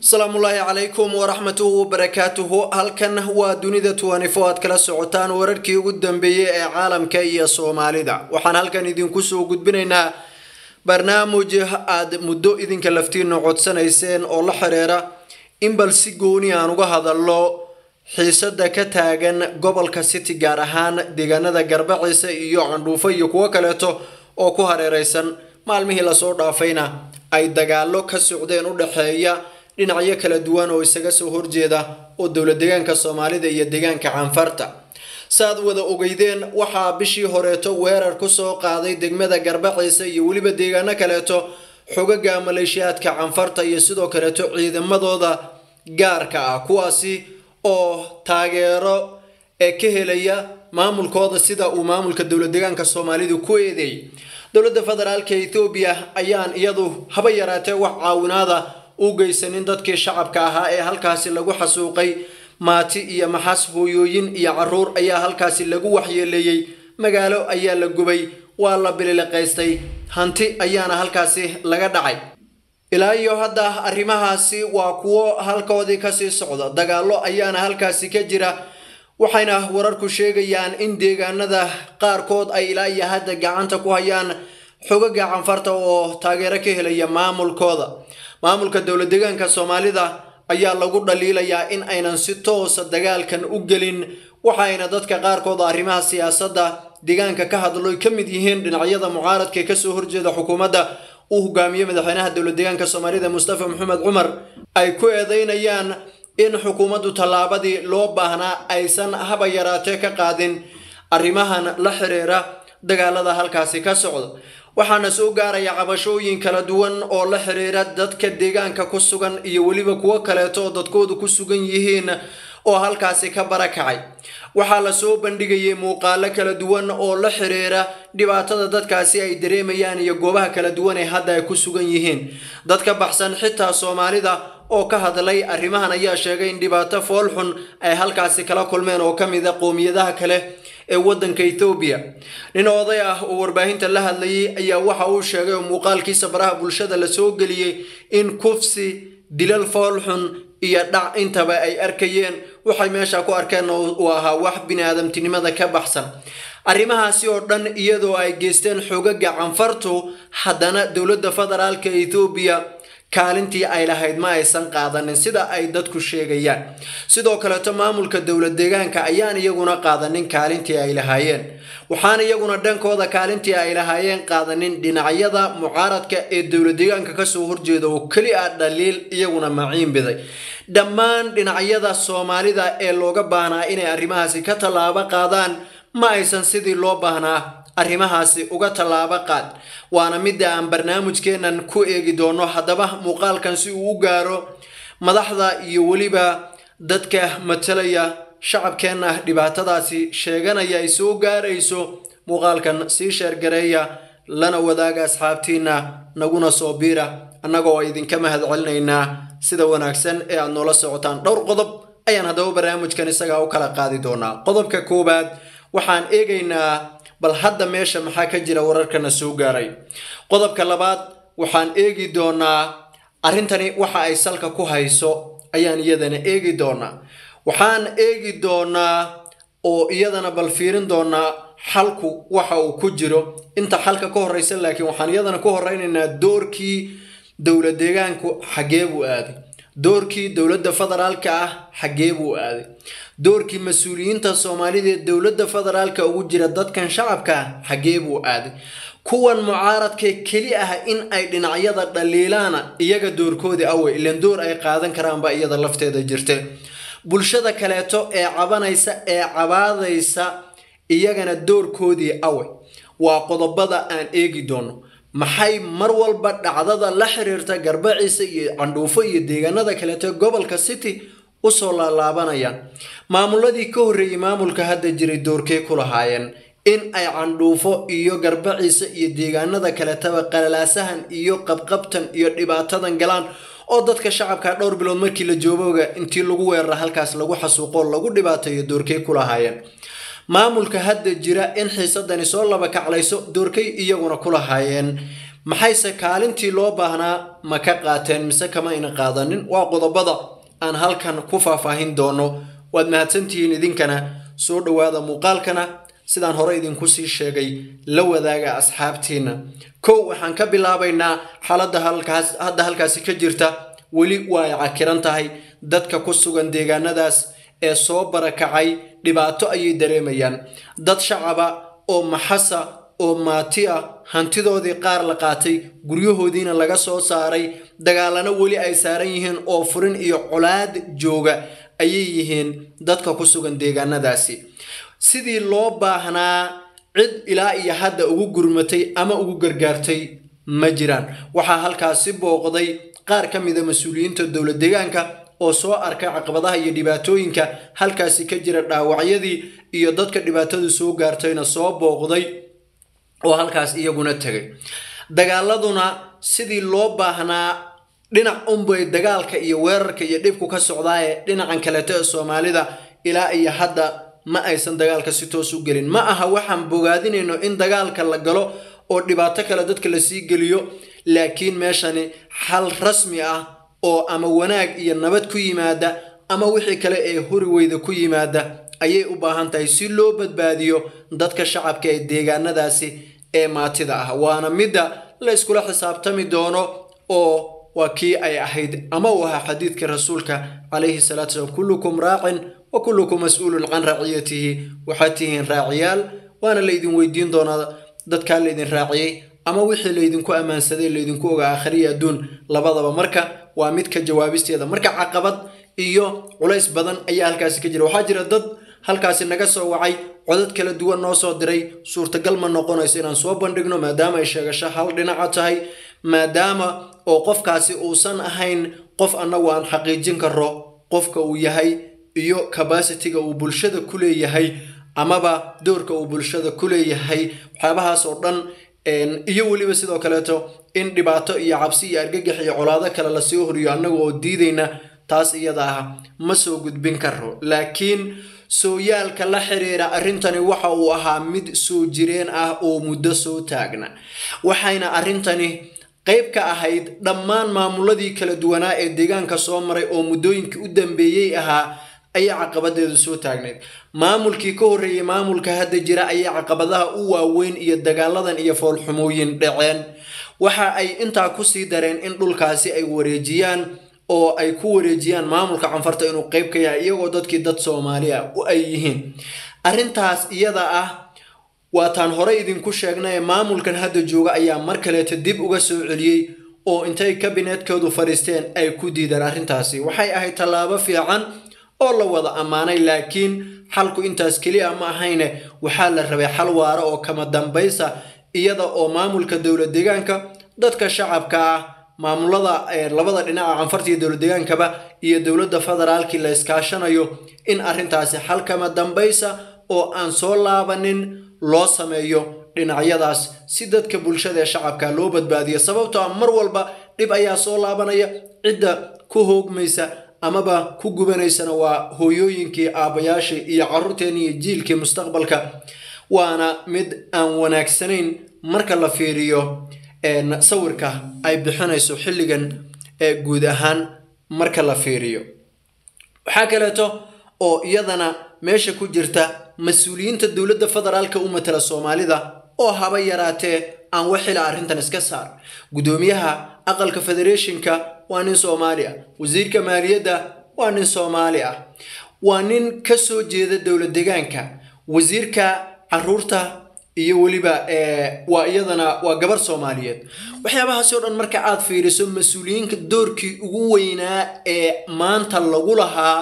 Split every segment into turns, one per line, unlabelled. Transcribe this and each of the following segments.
asalaamullaahi calaykum waraxmatuhu wabarakaatuhu halkan waa dunida tuwanifo aad kala socotaan wararkii ugu dambeeyey ee caalamka iyo soomaalida waxaan halkan idinku soo gudbinaynaa barnaamij aad muddo idinka laftiina codsanayseen oo la xiriira in bal si gooni aan uga hadalno xiisada ka taagan gobolka city gaar ahaan deegaanada garbaciisa iyo candhuufo iyo kuwo kaleeto oo ku hareereysan maalmihii lasoo dhaafayna ay dagaalo ka socdeen u dhexeeya dhinacyo kala duwan oo isaga soo horjeeda oo dowla deegaanka soomaalida iyo deegaanka canfarta saaad wada ogeydeen waxaa bishii horeeto weerar kusoo qaaday degmada garbaciisa iyo weliba deegaano kaleeto xogaga maleeshiyaadka canfarta iyo sidoo kaleeto ciidamadooda gaarka ah kuwaasi oo taageero ee ka helaya maamulkooda sida uu maamulka dowla deegaanka soomaalidu ku eedeeyay dowladda federaalka ethoobiya ayaan iyadu haba yaraatee wax caawinaada u geysanin dadkii shacabka ahaa ee halkaasi lagu xasuuqay maati iyo maxas hooyooyin iyo caruur ayaa halkaasi lagu waxyeeleeyey magaalo ayaa la gubay waa la bililiqaystay hanti ayaana halkaasi laga dhacay ilaa iyo hadda arrimahaasi waa kuwo halkoodii kasii socda dagaallo ayaana halkaasi ka jira waxayna wararku sheegayaan in deegaanada qaarkood ay ilaa iyo hadda gacanta ku hayaan xogaga canfarta oo taageero ka helaya maamulkooda maamulka dowla deegaanka soomaalida ayaa lagu dhaliilayaa in aynan si toosa dagaalkan u gelin waxayna dadka qaarkood arrimaha siyaasadda deegaanka ka hadlo ka mid yihiin dhinacyada mucaaradka ee kasoo horjeeda xukuumadda uu hogaamiye madaxweynaha dowla deegaanka soomaalida mustafa maxamed cumar ay ku eedeynayaan in xukuumaddu tallaabadii loo baahnaa aysan haba yaraatee ka qaadin arrimahan la xiriira dagaalada halkaasi ka socda waxaana soo gaaraya cabashooyin kala duwan oo la xiriira dadka deegaanka ku sugan iyo weliba kuwo kaleeto oo dadkoodu ku sugan yihiin oo halkaasi ka barakacay waxaa lasoo bandhigayay muuqaalo kala duwan oo la xiriira dhibaatada dadkaasi ay dareemayaan iyo goobaha kala duwan ee hadda ay ku sugan yihiin dad ka baxsan xitaa soomaalida oo ka hadlay arrimahan ayaa sheegay in dhibaato foolxun ay halkaasi kala kulmeen oo ka mid a qoomiyadaha kale ee waddanka ethoobiya nin oday ah oo warbaahinta la hadlayay ayaa waxa uu sheegay oo muuqaalkiisa baraha bulshada lasoo geliyey in kufsi dilal foolxun iyo dhac intaba ay arkayeen waxay meesha ku arkeen uu ahaa wax bini-aadamtinimada ka baxsan arrimahaasi oo dhan iyadoo ay geysteen xogaga canfartu haddana dowladda federaalka ethoobiya kaalintii ay lahayd ma aysan qaadanin sida ay dadku sheegayaan sidoo kaleeto maamulka dowla deegaanka ayaan iyaguna qaadanin kaalintii ay lahaayeen waxaana iyaguna dhankooda kaalintii ay lahaayeen qaadanin dhinacyada mucaaradka ee dowla deegaanka kasoo horjeeda oo keli ah dhaliil iyaguna maciin biday dhammaan dhinacyada soomaalida ee looga baahnaa inay arrimahaasi ka tallaabo qaadaan ma aysan sidii loo baahnaa arrimahaasi uga tallaabo qaad waana midda aan barnaamijkeennan ku eegi doono haddaba muuqaalkan si uu u gaaro madaxda iyo weliba dadka matalaya shacabkeenna dhibaatadaasi sheeganaya ay soo gaarayso muuqaalkan sii sheergareeya lana wadaaga asxaabtiina naguna soo biira annagoo idinka mahad celinaynaa sida wanaagsan ee aad noola socotaan dhowr qodob ayaan haddaba barnaamijkan isagaa u kala qaadi doonaa qodobka koowaad waxaan eegaynaa bal hadda meesha maxaa ka jira wararkana soo gaaray qodobka labaad waxaan eegi doonaa arrintani waxa ay salka ku hayso ayaan iyadana eegi doonaa waxaan eegi doonaa oo iyadana bal fiirin doonaa xalku waxa uu ku jiro inta xalka ka horeysa laakiin waxaan iyadana ku horeynaynaa doorkii dowla deegaanku xaggee buu aaday doorkii dowladda federaalka ah xaggee buu aaday doorkii mas-uuliyiinta soomaalida ee dowladda federaalka ugu jira dadkan shacabka ah xaggee buu aaday kuwan mucaaradka keli ah in ay dhinacyada dhaliilaana iyaga doorkoodii awey ilan door ay qaadan karaanba iyada lafteeda jirte bulshada kaleeto ee cabanaysa ee cabaadaysa iyagana doorkoodii awey waa qodobada aan eegi doono maxay mar walba dhacdada la xiriirta garbaciisa iyo candhuufo iyo deegaanada kaleeto gobolka city usoo laalaabanayaan maamuladii ka horreeyey maamulka hadda jiray doorkee ku lahaayeen in ay candhuufo iyo garbaciisa iyo deegaanada kaletaba qalalaasahan iyo qabqabtan iyo dhibaatadan galaan oo dadka shacabka dhowr bilood markii la joogooga intii lagu weerara halkaas lagu xasuuqo lagu dhibaateeyo doorkee ku lahaayeen maamulka hadda jira in xiisadani soo laba kaclayso doorkay iyaguna ku lahaayeen maxayse kaalintii loo baahnaa ma ka qaateen mise kama ina qaadanin waa qodobada aan halkan ku faahfaahin doono waad mahadsantihiin idinkana soo dhowaada muuqaalkana sidaan hore idinku sii sheegay la wadaaga asxaabtiina kow waxaan ka bilaabaynaa xaaladda halkaas hadda halkaasi ka jirta weli waa ay cakiran tahay dadka ku sugan deegaanadaas ee soo barakacay dhibaato ayay dareemayaan dad shacaba oo maxasa oo maati ah hantidoodii qaar la qaatay guryahoodiina laga soo saaray dagaalano weli ay saaran yihiin oo furin iyo colaad jooga ayay yihiin dadka ku sugan deegaanadaasi sidii loo baahnaa cid ilaa iyo hadda ugu gurmatay ama ugu gargaartay ma jiraan waxaa halkaasi booqday qaar ka mida mas-uuliyiinta dowla deegaanka oo soo arkay caqabadaha iyo dhibaatooyinka halkaasi ka jira dhaawacyadii iyo dadka dhibaatadu soo gaartayna soo booqday oo halkaas iyaguna tegay dagaaladuna sidii loo baahnaa dhinac unbay dagaalka iyo weerarka iyo dhibku ka socdaaye dhinacan kaleeto ee soomaalida ilaa iyo hadda ma aysan dagaalka si toos u gelin ma aha waxaan bogaadinayno in dagaalka la galo oo dhibaato kale dadka lasii geliyo laakiin meeshani xal rasmi ah oo ama wanaag iyo nabad ku yimaada ama wixii kale ee huri weyda ku yimaada ayay u baahan tahay si loo badbaadiyo dadka shacabka ee deegaanadaasi ee maatida ah waana midda la iskula xisaabtami doono oo waa kii ay ahayd ama uu ahaa xadiidkii rasuulka calayhi salaatu salaam kullukum raacin wa kullukum mas-uulun can raaciyatihi waxaad tihiin raaciyaal waana laydin weydiin doonaa dadkaa laydin raaciyey ama wixii laydinku ammaansaday laydinku ogaa akhriya adduun labadaba marka waa mid ka jawaabisteeda marka caqabad iyo culays badan ayaa halkaasi ka jira waxaa jira dad halkaasi naga soo wacay codad kala duwan noo soo diray suurtagal ma noqonayso inaan soo bandhigno maadaama ay sheegasho hal dhinaca tahay maadaama oo qofkaasi uusan ahayn qof annagu aan xaqiijin karo qofka uu yahay iyo cabasitiga uu bulshada ku leeyahay amaba doorka uu bulshada ku leeyahay waxyaabahaas oo dhan iyo weliba sidoo kaleeto in dhibaato iyo cabsi iyo argagax iyo colaado kale lasii horiyo annaga oo diidayna taas iyada ah ma soo gudbin karo laakiin sooyaalka la xiriira arrintani waxa uu ahaa mid soo jireen ah oo muddo soo taagna waxayna arrintani qayb ka ahayd dhammaan maamuladii kala duwanaa ee deegaanka soo maray oo muddooyinkii u dambeeyey ahaa ayay caqabadeedu soo taagnayd maamulkii ka horreeyey maamulka hadda jira ayay caqabadaha u waaweyn iyo dagaaladan iyo foolxumooyin dhaceen waxa ay intaa kusii dareen in dhulkaasi ay wareejiyaan oo ay ku wareejiyaan maamulka canfarta inuu qayb ka yahay iyagoo dadkii dad soomaaliya u ay yihiin arrintaas iyada ah waataan horey idinku sheegnay maamulkan hadda jooga ayaa mar kaleeto dib uga soo celiyey oo intay kabinetkoodu fadhiisteen ay ku diideen arrintaasi waxay ahayd tallaabo fiican oo la wada ammaanay laakiin xalku intaas keliya ma ahayne waxaa la rabay xal waara oo kama dambaysa iyada oo maamulka dowla deegaanka dadka shacabka ah maamulada labada dhinaca canfarta iyo dowla deegaankaba iyo dowladda federaalkii la iskaashanayo in arrintaasi xal kama dambaysa oo aan soo laabanin loo sameeyo dhinacyadaas si dadka bulshada ee shacabka loo badbaadiyo sababtoo ah mar walba dhib ayaa soo laabanaya cidda ku hoogmaysa amaba ku gubanaysana waa hooyooyinkii aabbayaashii iyo carruurteeni iyo jiilkii mustaqbalka waana mid aan wanaagsanayn marka la fiiriyo sawirka ay bixinayso xilligan ee guud ahaan marka la fiiriyo waxaa kaleeto oo iyadana meesha ku jirta mas-uuliyiinta dowladda federaalka u matala soomaalida oo haba yaraatee aan waxila arrintan iska saar guddoomiyaha aqalka federeeshinka waa nin soomaali ah wasiirka maaliyadda waa nin soomaali ah waa nin ka soo jeeda dowla deegaanka wasiirka caruurta iyo weliba waa iyadana waa gabar soomaaliyeed waxyaabahaasi o dhan marka aad fiiriso mas-uuliyiinka doorkii ugu weynaa ee maanta lagu lahaa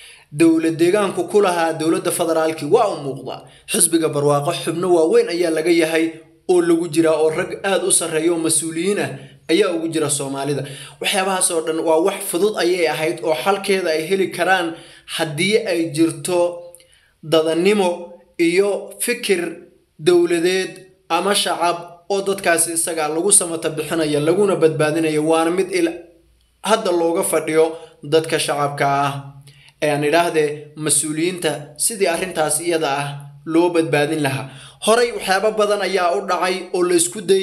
dowla deegaanku ku lahaa dowladda federaalki waa u muuqdaa xisbiga barwaaqo xubno waaweyn ayaa laga yahay oo lagu jiraa oo rag aada u sarreeya oo mas-uuliyiin ah ayaa ugu jira soomaalida waxyaabahaas oo dhan waa wax fudud ayay ahayd oo xalkeeda ay heli karaan haddii ay jirto dadanimo iyo fikir dowladeed ama shacab oo dadkaasi isaga lagu samata bixinaya laguna badbaadinaya waana mid il hadda looga fadhiyo dadka shacabka ah aan idhaahdee mas-uuliyiinta sidii arrintaas iyada ah loo badbaadin lahaa horey waxyaabo badan ayaa u dhacay oo la isku dayy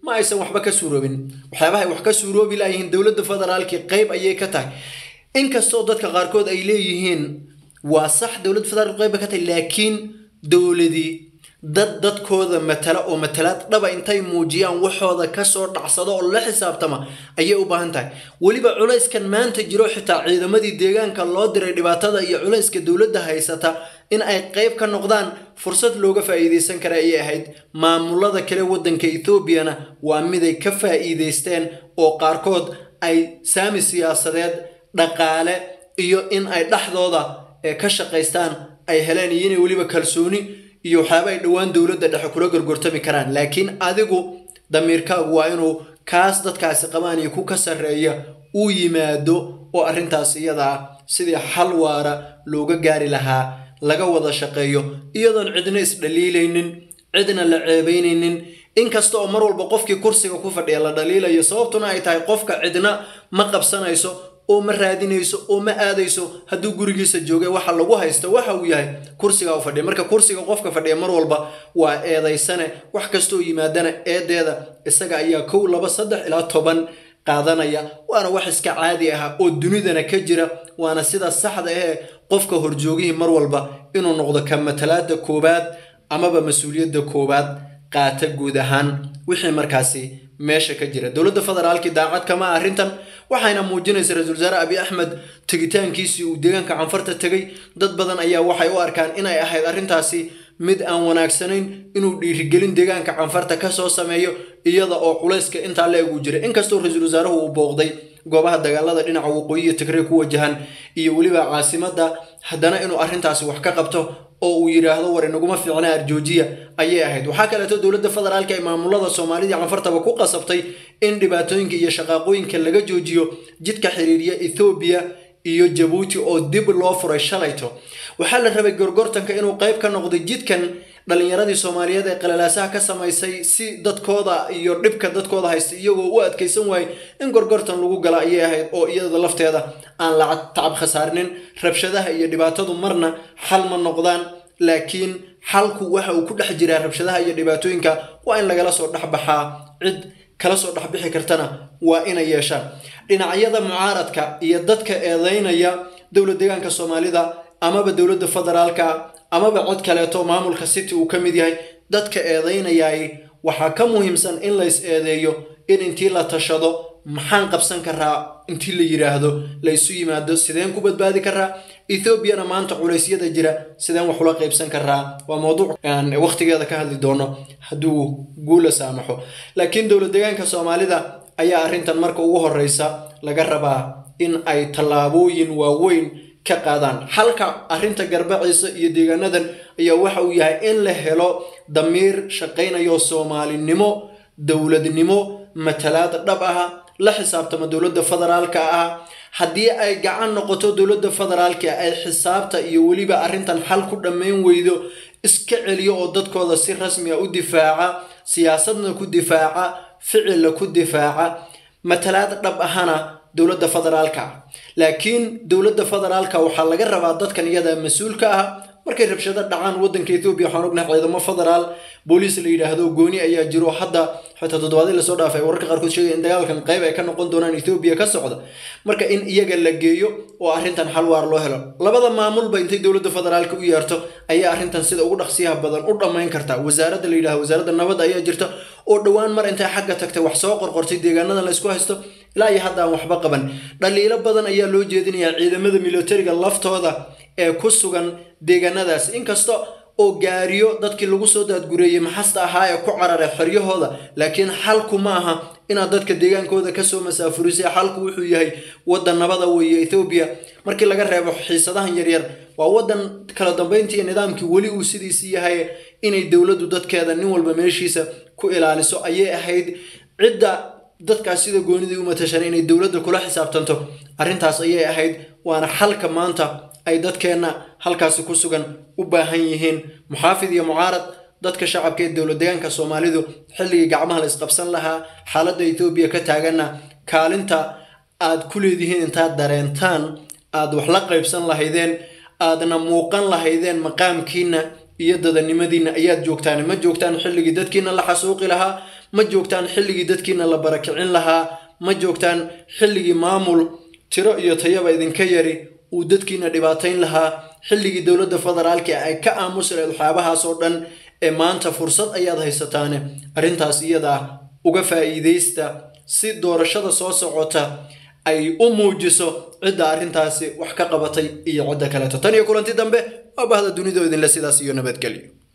ma aysan waxba ka suuroobin waxyaabaha ay wax ka suuroobi laayihiin dowladda federaalkii qeyb ayay ka tahay inkastoo dadka qaarkood ay leeyihiin waa sax dowladda federaalku qeyb bay ka tahay laakiin dowladii dad dadkooda matala oo matalaad dhaba intay muujiyaan waxooda kasoo dhacsado oo la xisaabtama ayay u baahan tahay weliba culayskan maanta jiro xitaa ciidamadii deegaanka loo diray dhibaatada iyo culayska dowladda haysata in ay qeyb ka noqdaan fursad looga faa'iideysan kara ayay ahayd maamulada kale waddanka ethoobiana waa miday ka faa'iideysteen oo qaarkood ay saami siyaasadeed dhaqaale iyo in ay dhexdooda ka shaqaystaan ay heleen iyo inay weliba kalsooni iyo waxyaaba ay dhowaan dowladda dhexe kula gorgortami karaan laakiin adigu damiirkaagu waa inuu kaas dadkaasi qabaan iyo ku ka sarreeya uu yimaado oo arrintaas iyada ah sidii xal waara looga gaari lahaa laga wada shaqeeyo iyadoon cidna isdhaliilaynin cidna la ceebeynaynin inkasta oo mar walba qofkii kursiga ku fadhiya la dhaliilayo sababtuna ay tahay qofka cidna ma qabsanayso oo ma raadinayso oo ma aadayso hadduu gurigiisa joogay waxa lagu haysto waxa uu yahay kursiga u fadhiya marka kursiga qofka fadhiya mar walba waa eedaysane wax kastoo yimaadana eedeeda isaga ayaa kow laba saddex ilaa toban qaadanaya waana wax iska caadi ah oo dunidana ka jira waana sida saxda ahee qofka horjoogihii mar walba inuu noqdo ka matalaada koowaad amaba mas-uuliyadda koowaad qaata guud ahaan wixii markaasi meesha ka jira dowladda federaalkii daacad kama arrintan waxayna muujinaysa ra-iisul wasaare abi axmed tegitaankiisii uu deegaanka canfarta tegay dad badan ayaa waxay u arkaan inay ahayd arrintaasi mid aan wanaagsanayn inuu dhiirigelin deegaanka canfarta kasoo sameeyo iyada oo culayska intaa la egu jira inkastoo ra-iisul wasaaruhu uu booqday goobaha dagaalada dhinaca waqooyi iyo tigrey ku wajahan iyo weliba caasimadda haddana inuu arrintaasi wax ka qabto oo uu yidhaahdo war inaguma fiicna arjoojiya ayay ahayd waxaa kaleeto dowladda federaalka ee maamulada soomaalida canfartaba ku qasabtay in dhibaatooyinka iyo shaqaaqooyinka laga joojiyo jidka xiriiriya ethoobiya iyo jabuuti oo dib loo furay shalayto waxaa la rabay gorgortanka inuu qayb ka noqdo jidkan dhalinyaradii soomaaliyeed ee qalalaasaha ka samaysay si dadkooda iyo dhibka dadkooda haysta iyagoo u adkaysan waayey in gorgortan lagu gala ayay ahayd oo iyada lafteeda aan lacag tacab khasaarnin rabshadaha iyo dhibaatadu marna xal ma noqdaan laakiin xalku waxa uu ku dhex jiraa rabshadaha iyo dhibaatooyinka waa in lagala soo dhexbaxaa cid kala soo dhexbixi kartana waa inay yeeshaan dhinacyada mucaaradka iyo dadka eedeynaya dowlad deegaanka soomaalida amaba dowladda federaalka amaba cod kaleeto maamulka city uu ka mid yahay dadka eedeynayay waxaa ka muhiimsan in lays eedeeyo in intii la tashado maxaan qabsan karaa intii la yidhaahdo la isu yimaado sideen ku badbaadi karaa ethoobiana maanta culeysyada jira sideen wax ula qaybsan karaa waa mowduuc aan waqtigeeda ka hadli doono hadduu guula saamaxo laakiin dowlad deegaanka soomaalida ayaa arrintan marka ugu horeysa laga rabaa in ay tallaabooyin waaweyn ka qaadaan halka arrinta garbaciisa iyo deegaanadan ayaa waxa uu yahay in la helo damiir shaqaynayo soomaalinimo dowladnimo matalaad dhab ah la xisaabtama dowladda federaalka ah haddii ay gacan noqoto dowladda federaalka ay xisaabta iyo weliba arrintan xal ku dhammayn weydo iska celiyo oo dadkooda si rasmi a u difaaca siyaasadna ku difaaca ficilla ku difaaca matalaad dhab ahana dowladda federaalka ah laakiin dowladda federaalka waxaa laga rabaa dadkan iyada mas-uulka ah markay rabshado dhacaan waddanka ethoobiya waxaan ognahay ciidamo federaal booliis la yidhaahdo gooni ayaa jiro hadda xitaa toddobaadii lasoo dhaafay wararka qaarkood sheegaya in dagaalkan qayb ay ka noqon doonaan ethoobiya ka socda marka in iyaga la geeyo oo arrintan xal waar loo helo labada maamulba intay dowladda federaalka u yeerto ayaa arrintan sida ugu dhaqsiyaha badan u dhammayn kartaa wasaaradda la yidhahdo wasaaradda nabadda ayaa jirta oo dhowaan mar intay xagga tagtay wax soo qorqortay deegaanadan la isku haysto ilaa iyo hadda aan waxba qaban dhaliilo badan ayaa loo jeedinayaa ciidamada militariga laftooda ee ku sugan deegaanadaas inkasta oo gaariyo dadkii lagu soo daadgureeyey maxasta ahaa ee ku cararay xoryahooda laakiin xalku ma aha inaad dadka deegaankooda kasoo masaafurisay xalku wuxuu yahay waddan nabada weeye ethoobiya markii laga reebo xiisadahan yaryar waa waddan kala dambeyntii nidaamkii weli uu sidiisii yahay inay dowladdu dadkeeda nin walba meeshiisa ku ilaaliso ayay ahayd cidda dadkaas sida goonidii u matashan inay dowladda kula xisaabtanto arrintaas ayay ahayd waana xalka maanta ay dadkeenna halkaasi ku sugan u baahan yihiin muxaafid iyo mucaarad dadka shacabka ee dowlad deegaanka soomaalidu xilligii gacmaha la isqabsan lahaa xaaladda etoobiya ka taaganna kaalinta aad ku leedihiin intaad dareentaan aad wax la qaybsan lahaydeen aadna muuqan lahaydeen maqaamkiina iyo dadanimadiina ayaad joogtaan ma joogtaan xilligii dadkiina la xasuuqi lahaa ma joogtaan xilligii dadkiina la barakicin lahaa ma joogtaan xilligii maamul tiro iyo tayaba idinka yari uu dadkiina dhibaatayn lahaa xilligii dowladda federaalka ay ka aamusi lahayd waxyaabahaas oo dhan ee maanta fursad ayaad haysataane arrintaas iyada ah uga faa'iidaysta si doorashada soo socota ay u muujiso cidda arrintaasi wax ka qabatay iyo cidda kaleeto tan iyo kulanti dambe waa bahda dunidoo idinle sidaas iyo nabadgelyo